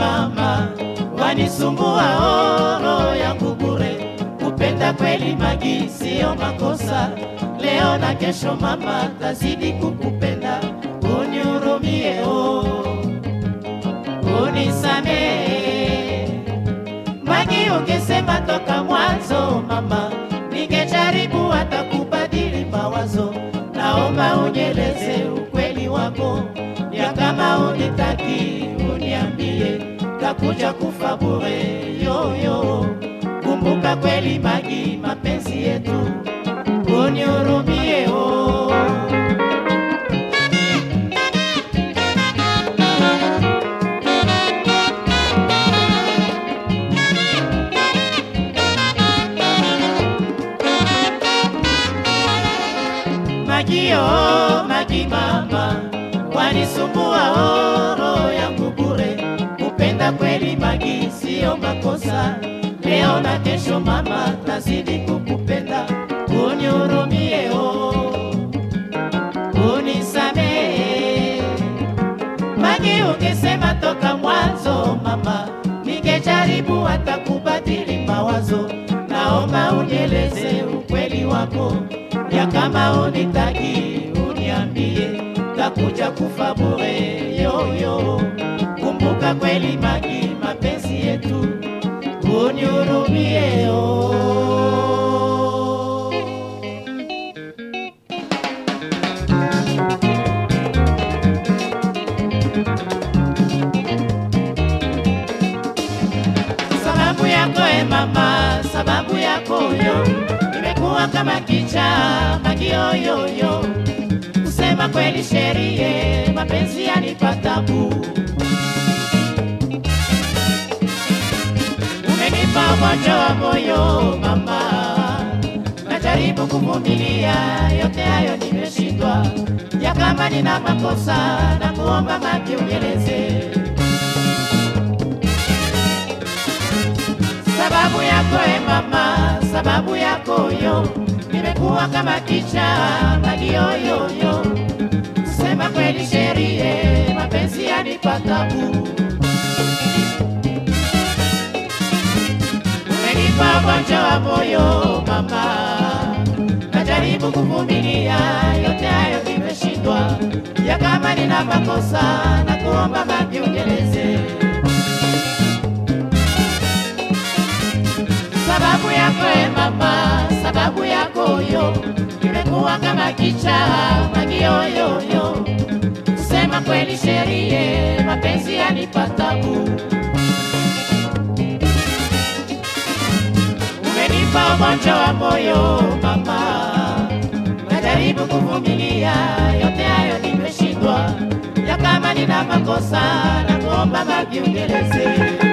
mama, wanisumbua oh, roho yangu bure. Kupenda kweli Magi sio makosa, leo na kesho mama, tazidi kukupenda. Unihurumie oh, unisamehe Magi, ungesema toka mwanzo mama, ningejaribu hata kubadili mawazo. Naomba unieleze ukweli wako, ya kama unitaki uniambie, takuja kufa bure yoyo. Kumbuka kweli Magi, mapenzi yetu, unihurumie oh. Magi oh, Magi mama, wanisumbua oh, roho yangu bure. Kupenda kweli Magi sio makosa, leo na kesho mama, tazidi kukupenda. Unihurumie oh, unisamehe Magi, ungesema toka mwanzo mama, ningejaribu hata kubadili mawazo. Naomba unieleze ukweli wako, ya kama unitaki uniambie, takuja kufa bure yoyo. Kumbuka kweli Magi, mapenzi yetu, unihurumie oh. sababu yako e mama, sababu yako yo, nimekuwa kama kichaa magioyoyo. Kusema kweli sherie, mapenzi yanipa tabu. Umenipa ugonjwa wa moyo mama, najaribu kuvumilia, yote hayo nimeshindwa. Ya kama nina makosa, na kuomba Magi unieleze sababu yako e mama, sababu yako yo, nimekuwa kama kichaa magioyoyo. Sema kweli sherie, mapenzi yanipa tabu. Umenipa ugonjwa wa moyo mama, najaribu kuvumilia, yote hayo nimeshindwa. Ya kama nina makosa, na kuomba Magi unieleze sababu yako e mama, sababu yako yo, nimekuwa kama kichaa magioyoyo. Sema kweli sherie, mapenzi yanipa tabu. Umenipa ugonjwa wa moyo mama, najaribu kuvumilia, yote hayo nimeshindwa. Ya kama nina makosa, na kuomba Magi unieleze